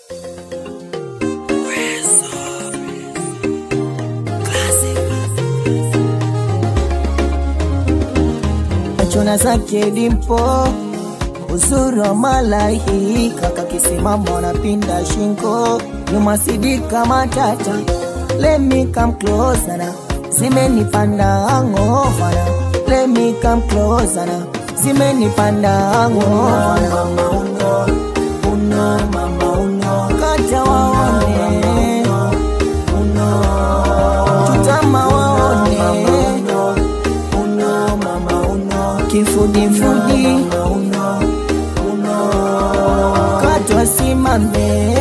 Chona zake dimpo uzuri wa malaika kakisimama napinda shingo nyuma sidika matata let me come closer na zimenipanda angofana let me come closer na zimenipanda angofana mama uno uno mama uno kata waone uno tutama waone uno mama uno kifudifudi uno uno katwa simame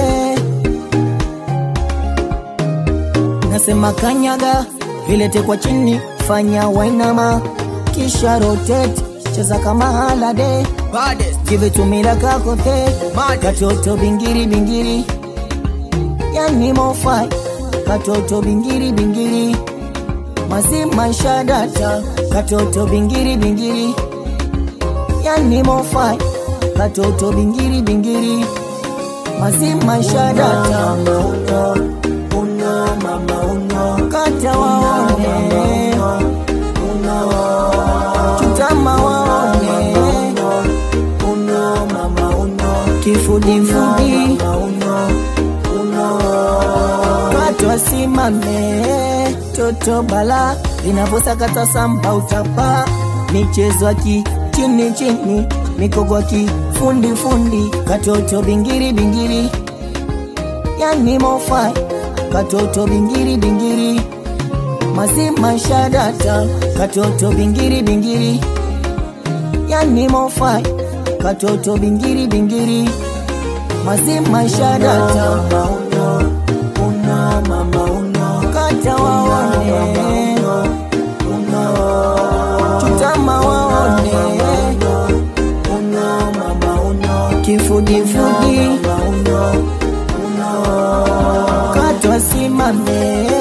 nasema kanyaga ilete kwa chini fanya wainama kisha rotate cheza kama halade Baddest, give it to me like a kote Mad. katoto bingiri bingiri yani mofai katoto bingiri bingiri mazima shadata katoto bingiri bingiri yani mofai katoto bingiri bingiri mazima shadata uno, uno, mama uno. kata waone uno, chutama waone uno, mama uno. kifudifudi katwa simame toto bala inavyosakata samba utapa michezo aki chini chini mikogo aki fundi fundi katoto bingiri bingiri yani mofai katoto bingiri bingiri mazima shadata katoto bingiri bingiri yani mofai katoto bingiri bingiri mazima shadata uno, uno, mama uno. kata waone uno, chutama waone uno, mama uno. kifudifudi katwa simame